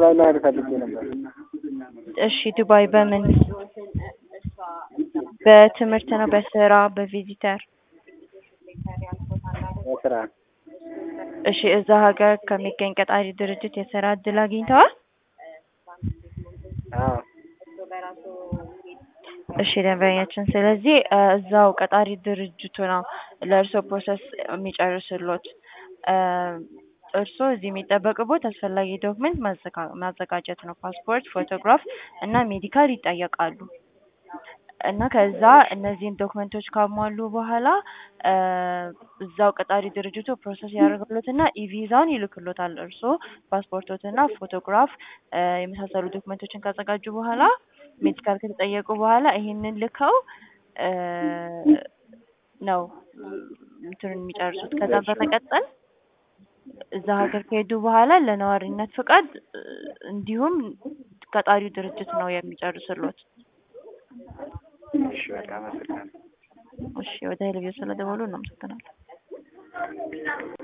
ዱባይ መሄድ ፈልጌ ነበር። እሺ ዱባይ በምን በትምህርት ነው በስራ በቪዚተር በስራ እሺ እዛ ሀገር ከሚገኝ ቀጣሪ ድርጅት የስራ እድል አግኝተዋል አዎ እሺ ደንበኛችን ስለዚህ እ እዛው ቀጣሪ ድርጅቱ ነው ለእርስዎ ፕሮሰስ የሚጨርስልዎት እ እርስዎ እዚህ የሚጠበቅብዎት አስፈላጊ ዶክመንት ማዘጋ ማዘጋጀት ነው ፓስፖርት ፎቶግራፍ እና ሜዲካል ይጠየቃሉ እና ከዛ እነዚህን ዶክመንቶች ካሟሉ በኋላ እ እዛው ቀጣሪ ድርጅቱ ፕሮሰስ ያደርግልዎትና ኢቪዛውን ይልክልዎታል እርስዎ ፓስፖርቶትና ፎቶግራፍ እ የመሳሰሉ ዶክመንቶችን ካዘጋጁ በኋላ ሜዲካል ከተጠየቁ በኋላ ይሄንን ልከው እ ነው እንትኑን የሚጨርሱት ከዛ በመቀጠል እዛ ሀገር ከሄዱ በኋላ ለነዋሪነት ፍቃድ እ እንዲሁም ቀጣሪው ድርጅት ነው የሚጨርስልዎት እሺ በቃ አመሰግናለሁ። እሺ ወደ ሄልዮ ስለደወሉ እናመሰግናለን